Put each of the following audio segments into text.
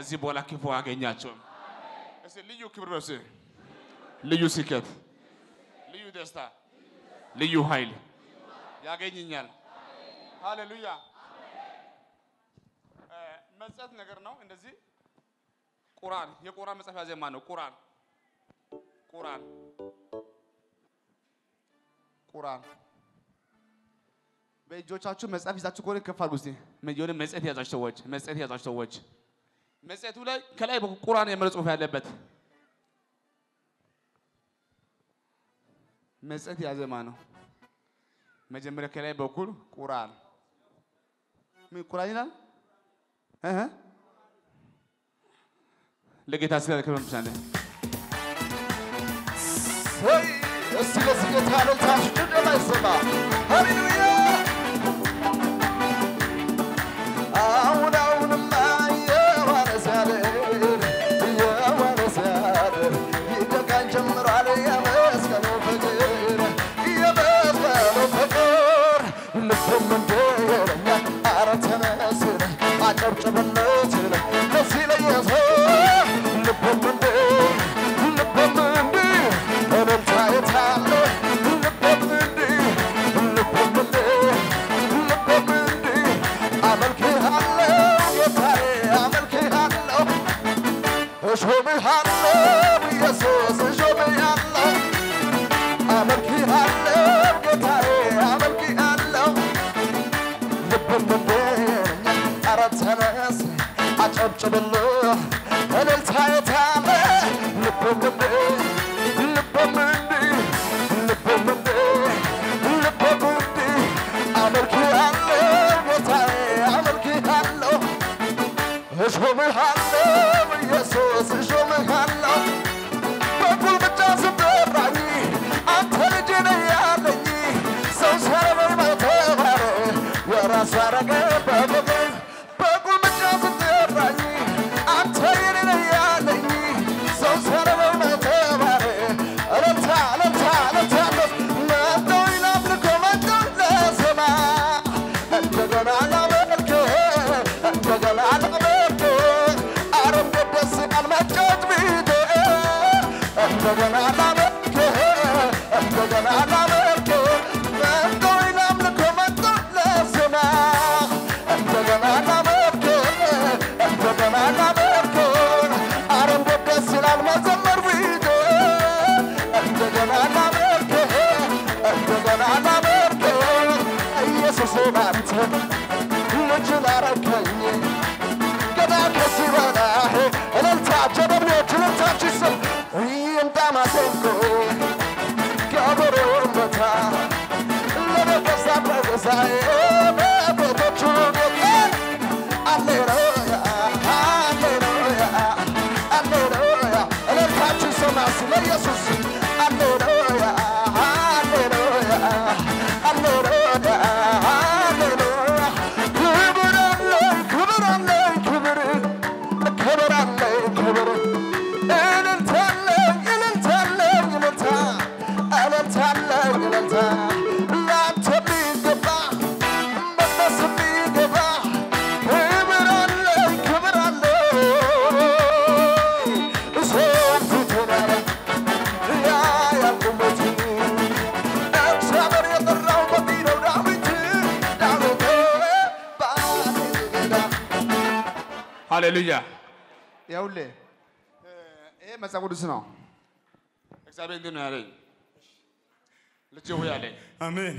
ከዚህ በኋላ ክፉ አገኛቸውም። እስኪ ልዩ ክብር በስ ልዩ ስኬት፣ ልዩ ደስታ፣ ልዩ ኃይል ያገኝኛል። ሃሌሉያ። እ፣ መጽሐፍ ነገር ነው እንደዚህ ቁርአን የቁርአን መጽሐፍ ያዘ ማን ነው? ቁርአን ቁርአን ቁርአን በእጆቻችሁ መጽሐፍ ይዛችሁ ከሆነ ከፍ አድርጉ እስቲ። የሆነ መጽሔት የያዛችሁ ሰዎች መጽሔት የያዛችሁ ሰዎች መጽሔቱ ላይ ከላይ በኩል ቁርአን የሚለው ጽሑፍ ያለበት መጽሔት የያዘ ማን ነው? መጀመሪያ ከላይ በኩል ቁርአን ምን ቁርአን ይላል? እህ ለጌታ ስለ ክብር ብቻ ነው። ወይ እስቲ ለዚህ ጌታ እልልታችሁ ጭብጨባ ይሰማ። ሃሌሉያ አሁን አሁንማ የዋለ ሲያድር የዋለ ሲያድር ይደቃን ጀምሯል የመስቀሉ ፍቅር የመስቀሉ ፍቅር ልብም እንደ ይለኛል ኧረ ተነስን አጨብጭብለት ለዚህ ለኢየሱስ ልብም እንደ ልብም እንደ እልልታ የታለ ልብም እንደ ልብም እንደ ልብም እንደ አመልክሃለሁ ጌታዬ አመልክሃለሁ እሾምሃለሁ ኢየሱስ እሾምሃለሁ አመልክሃለሁ ጌታዬ አመልክሃለሁ ልብም እንደ ኧረ ተነስ አጨብጭብልህ እልልታ የታለ ልብም እንደ ልብም እንደ ልብም እንደ ልብም እንደ አመልክሃለሁ ጌታዬ አመልክሃለሁ እሾምሃለሁ ኢየሱስ እሾምሃለሁ በጉልምጫ ስጠራኝ አንተ ልጄ ነህ ያለኝ ሰው ሲያረገኝ በተባረ የራሱ አረገ በፍቅር በጉልምጫ ስጠራኝ አንተ የኔ ነህ ያለኝ ሰው ሲያረገኝ በተባረ እልልታ እልልታ እልልታ መጣሁኝ ላምልኮ መጣሁኝ ለዜማ እንደገና ላመልክህ እንደገና ላመልክህ ኧረ እንዴት ደስ ይላል መጫወት ቢትህ እንደገና ላመልክህ እንደገና ላመልክህ መጣሁኝ ላምልኮ መጣሁኝ ለዜማ እንደገና ላመልክህ እንደገና ላመልክህ ኧረ እንዴት ደስ ይላል መዘመር ቢትህ እንደገና ላመልክህ እንደገና ላመልክህ ኢየሱስ ባንተ ልጅን አረከኝ ገና ከዚህ በላይ እልልታ ጀበሬዎች እልልታችሁ ይሰማ ይምጣ ማሰንቆ ከበሮ መታ ለመገዛ በገዛዬ በቤቶቹ ጌታ አሌሉያ አሌሉያ አሌሉያ እልልታችሁ ይሰማ ስለ ኢየሱስ አሌሉያ አሌሉያ አሌሉያ አሌሉያ ክብር አለኝ ክብር አለኝ ክብር ክብር አለኝ ክብር እልልታ አለኝ እልልታ አለኝ እልልታ እልልታ አለኝ እልልታ ላንተ የሚገባ መቅደስ የሚገባ ክብር አለኝ ክብር አለኝ ሰው ፊቱን ያያል ያ ያልኩበት እግዚአብሔር የጠራው በዚህ ነው ዳዊት ዳዊት ባሌዳ ሃሌሉያ። ይኸውልህ እ፣ ይሄ መጽሐፍ ቅዱስ ነው። እግዚአብሔር እንዲህ ነው ያለኝ፣ ልጄ ሆይ አለኝ አሜን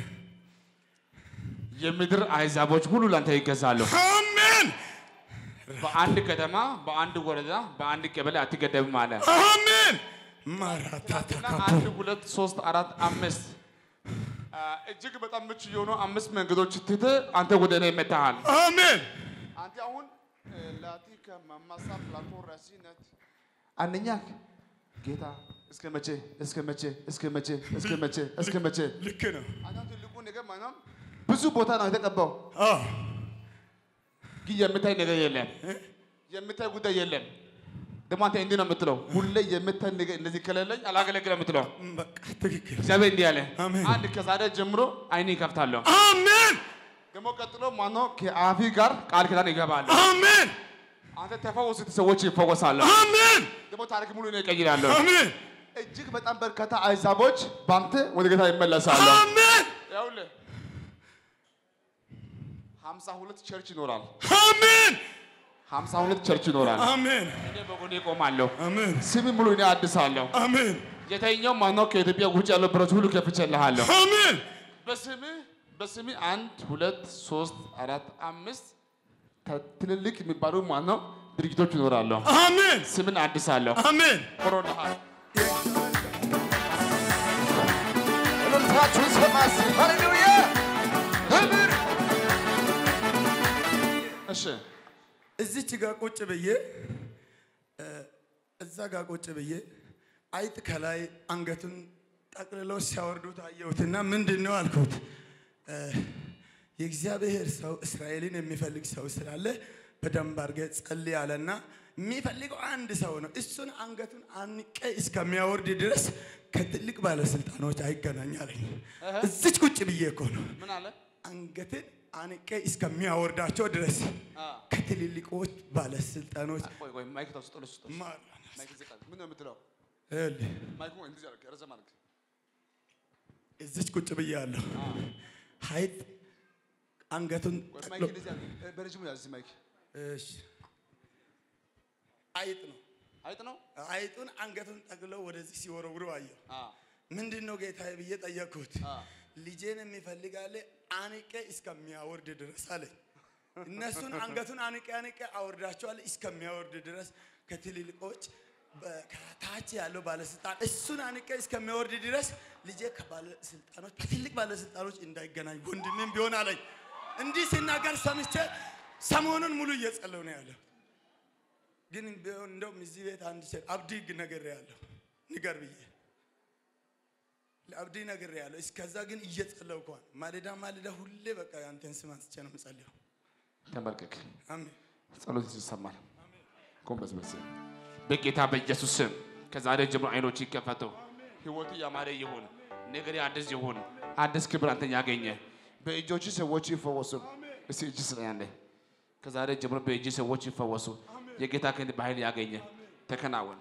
የምድር አሕዛቦች ሁሉ ላንተ ይገዛሉ። አሜን በአንድ ከተማ፣ በአንድ ወረዳ፣ በአንድ ቀበሌ አትገደብም አለ አሜን ማራታታ እና አንድ ሁለት ሶስት አራት አምስት አ፣ እጅግ በጣም ምቹ የሆኑ አምስት መንገዶች ትተህ አንተ ወደ እኔ መጥተሃል። አሜን አንተ አሁን ላቲከ ማማሳ ፕላቶ ረሲነት አንደኛ ጌታ እስከ መቼ እስከ መቼ እስከ መቼ እስከ መቼ እስከ መቼ ልክ ነው አንተ ትልቁ ነገር ማለት ነው ብዙ ቦታ ነው የተቀባው፣ አዎ ግን የምታይ ነገር የለም፣ የምታይ ጉዳይ የለም። ደግሞ አንተ እንዲህ ነው የምትለው፣ ሁሌ የምታይ ነገር እንደዚህ ከሌለኝ አላገለግልም የምትለው። በቃ ትክክል እግዚአብሔር እንዲህ አለ፣ አሜን። አንድ ከዛሬ ጀምሮ አይኔ ይከፍታለሁ። አሜን ደግሞ ቀጥሎ ማነው ከአፊ ጋር ቃል ኪዳን ይገባል። አሜን አንተ ተፈወሱት ሰዎች ይፈወሳሉ። አሜን ደግሞ ታሪክ ሙሉ ነው ይቀይራለሁ። አሜን እጅግ በጣም በርካታ አሕዛቦች በአንተ ወደ ጌታ ይመለሳሉ። አሜን ይኸውልህ ሀምሳ ሁለት ቸርች ይኖራል። አሜን ሀምሳ ሁለት ቸርች ይኖራል። አሜን እኔ በጎኔ እቆማለሁ። አሜን ስም ሙሉ እኔ አድሳለሁ። አሜን የተኛው ማነው ከኢትዮጵያ ውጭ ያለው ብረት ሁሉ ከፍቼልሃለሁ። አሜን በስምህ በስምህ አንድ ሁለት ሶስት አራት አምስት ተ- ትልልቅ የሚባሉ ማነው ድርጅቶች ይኖራሉ። አሜን ስምን አድሳለሁ። አሜን ኮሮናሃል እልልታችሁ ይሰማ እስኪ። ሃሌሉያ ክብር እሺ እዚች ጋር ቁጭ ብዬ እ፣ እዛ ጋር ቁጭ ብዬ አይጥ ከላይ አንገቱን ጠቅልለው ሲያወርዱት አየሁትና ምንድን ነው አልኩት። እ፣ የእግዚአብሔር ሰው እስራኤልን የሚፈልግ ሰው ስላለ በደንብ አድርገህ ጸልይ አለና የሚፈልገው አንድ ሰው ነው። እሱን አንገቱን አንቄ እስከሚያወርድ ድረስ ከትልቅ ባለስልጣኖች አይገናኝ አለኝ። እዚች ቁጭ ብዬ እኮ ነው ምን አለ? አንገትን አንቄ እስከሚያወርዳቸው ድረስ አ፣ ከትልልቆች ባለስልጣኖች ቆይ ቆይ ማይክ ተውስጥ ልስጥ ማር ማይክ ዝቅ አድርግ። ምን ነው የምትለው? ይኸውልህ፣ ማይኩ እንደዚህ አድርግ፣ ረዘም አድርግ። እዚች ቁጭ ብያለሁ። ሀይጥ አንገቱን ቆይ ጠቅሎ ማይክ እንደዚህ አድርግ። እ፣ በረጅሙ ያዝ ማይክ። እሺ፣ አይጥ ነው። አይጥ ነው? አይጡን አንገቱን ጠቅሎ ወደዚህ ሲወረውሩ አየሁ። አ፣ ምንድን ነው ጌታዬ ብዬ ጠየቅኩት። አ፣ ልጄን የሚፈልጋለ አንቄ እስከሚያወርድ ድረስ አለኝ። እነሱን አንገቱን አንቄ አንቄ አወርዳቸዋለ እስከሚያወርድ ድረስ ከትልልቆች በ- ከታች ያለው ባለስልጣን እሱን አንቄ እስከሚያወርድ ድረስ ልጄ ከባለስልጣኖች ከትልቅ ባለስልጣኖች እንዳይገናኝ ወንድሜም ቢሆን አለኝ። እንዲህ ሲናገር ሰምቼ ሰሞኑን ሙሉ እየጸለሁ ነው ያለው። ግን ቢሆን እንደውም እዚህ ቤት አንድ ሴት አብዲ ነገር ያለው ንገር ብዬ ለአብዲ ነገር ያለው እስከዛ ግን እየጸለይኩ ነው። ማለዳ ማለዳ ሁሌ በቃ ያንተን ስም አንስቼ ነው የምጸልየው። ተንበርክክ። አሜን ጸሎት ይሰማል። ጎንበስ በስ በጌታ በኢየሱስ ስም ከዛሬ ጀምሮ አይኖች ይከፈቱ። ህይወቱ ያማረ ይሁን። ነገር አዲስ ይሁን። አዲስ ክብር አንተን ያገኘ በእጆች ሰዎች ይፈወሱ። እስቲ እጅ ስለያለ ከዛሬ ጀምሮ በእጅ ሰዎች ይፈወሱ። የጌታ ክንድ በኃይል ያገኘ ተከናወን።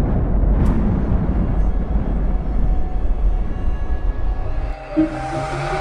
Thank